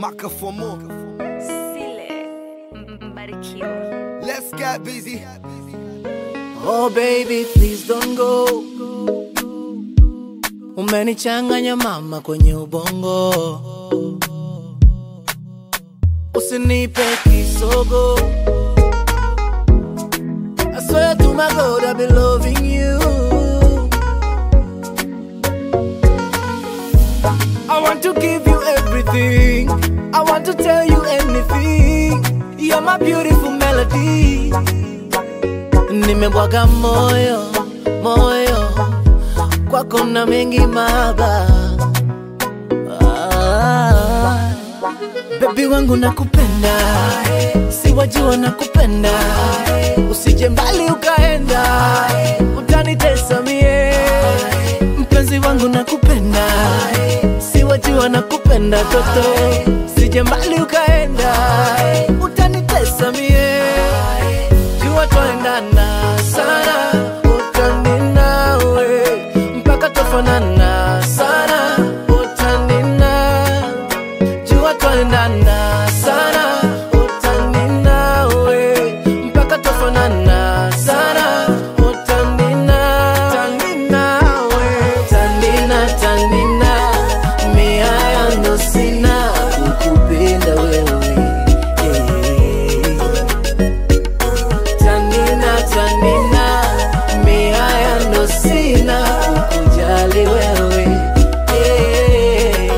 Maka for more. Sile Mbarikiwa. Let's get busy. Oh baby, please don't go. Umenichanganya mama kwenye ubongo, usinipe kisogo. I swear to my God, I've been loving you. I want to give you everything. I want to tell you anything. You're my beautiful melody. Nimebwaga moyo moyo kwako na mengi maba ah, bebi wangu nakupenda, si wajua nakupenda, usije mbali ukaenda, utanitesa mie, mpenzi wangu nakupenda, si wajua nakupenda toto, usije mbali ukaenda, utanitesa mie jua twaendana sana utani nawe mpaka tofanana sana utani na jua twaendana sana utani nawe mpaka tofanana sana utani na tani nawe tanina tanina miaya ndo sina kukupenda wewe eh. Tanina, Tanina, mi haya ndo sina kukujali wewe Eh.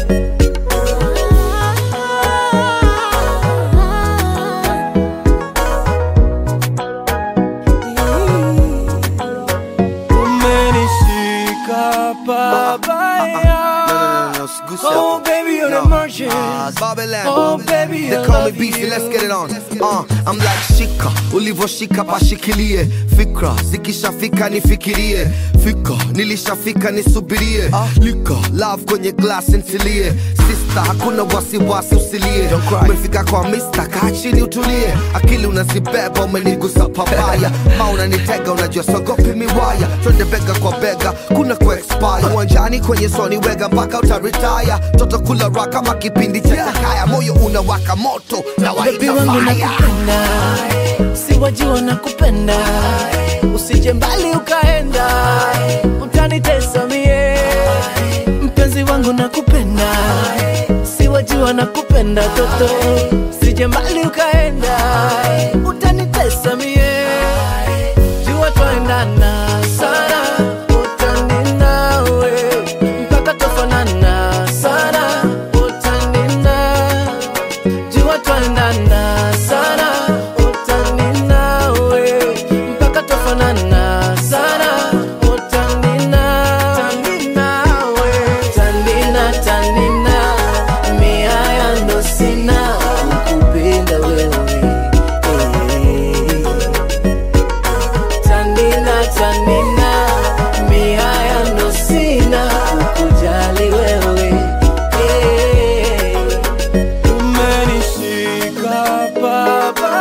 Umenishika pabaya. No, no, no, no, Gusa. Oh baby, you're No. the merchant. Ah, Babylon. Oh baby, They I call me love beefy, you. let's get it on. Uh, I'm like shika, ulivoshika pashikilie fikra zikishafika nifikirie fika nilishafika nisubirie lika love kwenye glass ntilie sister hakuna wasiwasi usilie umefika kwa mister kaa chini utulie akili unazibeba umenigusa pabaya ma unanitega unajua sogopi miwaya twende bega kwa bega kuna kuexpire uwanjani kwenye soni wega mpaka utaritaya toto kula ra kama kipindi cha takaya moyo unawaka moto na Baby waita wangu fire nakupenda, si wajua nakupenda, usije mbali ukaenda, utanitesa mie. Mpenzi wangu nakupenda, si wajua nakupenda toto, usije mbali ukaenda, utanitesa mie. Jua twaendana sana, utani nawe mpaka tofanana sana, utani na jua twaendana sana utani nawe mpaka tofanana sana utani na tani nawe tanina tanina miaya ndo sina kukupenda wewe eh. tanina tanina miaya ndo sina kukujali wewe eh. Umenishika papa